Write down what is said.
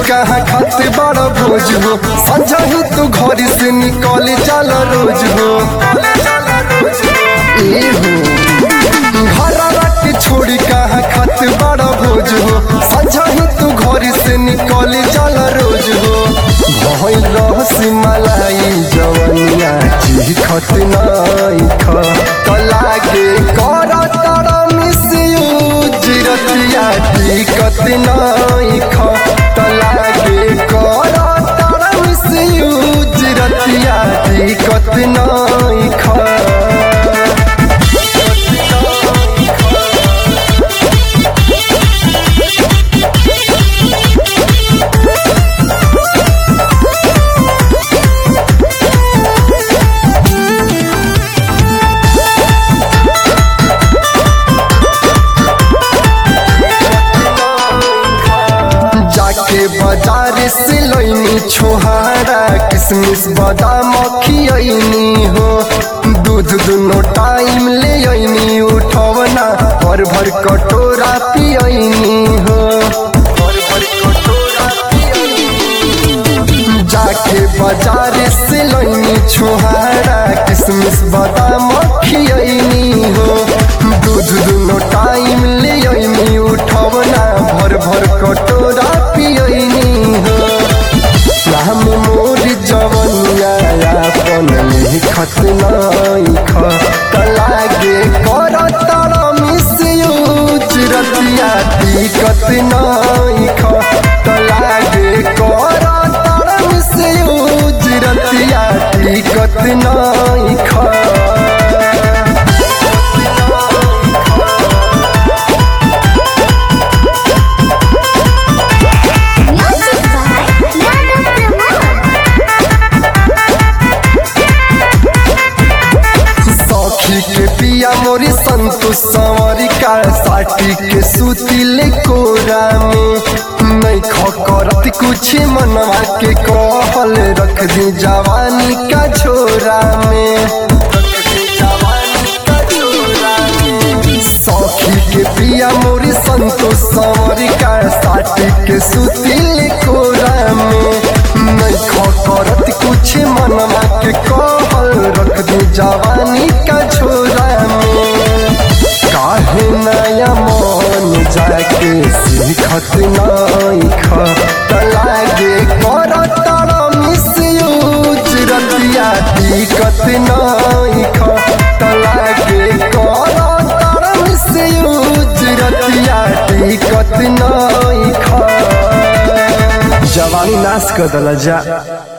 कहाँ खाते बड़ा भोज हो संझा ही तू घर से निकल चल रोज हो ए हो घरवा के छोड़ी कहाँ खाते बड़ा भोज हो संझा ही तू घर से निकल चल रोज हो भइल रहसी मलाई जवनिया चिखत नाई ख तलागे कर तर मिसयूज रतिया टिकत नाई ख तलागे कर तर मिसयूज रतिया टिकत नाई ख जाके बाजार से लैनी छोहारा किसमिस बादाम खियनी हो दूध दुनो टाइम ले अइनी उठवना भर भर कटोरा पियनी हो भर भर कटोरा पियनी। जाके बाजार से लैनी छोहारा किसमिस बादाम खियनी हो दूध दुनो टाइम ले अइनी उठवना भर भर कटोरा पियनी हो राम मोर जवनिया अपन लिखत नाई ख तलागे कर तर मिसयूज रतिया टिकत नाई ख तलागे कर तर मिसयूज रतिया टिकत नाई ख Music by Yadav सखी के पिया मोरी संतोष संवरी का साटी के सुतिले कोरा में नहीं खकरत कुछ मनवा के कहल रख दी जवानी का छोरा में रख दी जवानी का छोरा में। सखी के पिया मोरी संतोष संवरी का साटी के सुतिले कोरा में नहीं खकरत कुछ मनवा के कहल रख दी जवानी का छोरा में काहे नया मन जाके सीखत नाई ख तलागे कर तर मिसयूज रतिया टिकत नाई ख तलागे कर तर मिसयूज रतिया टिकत नाई ख जवानी नाश कर दल जा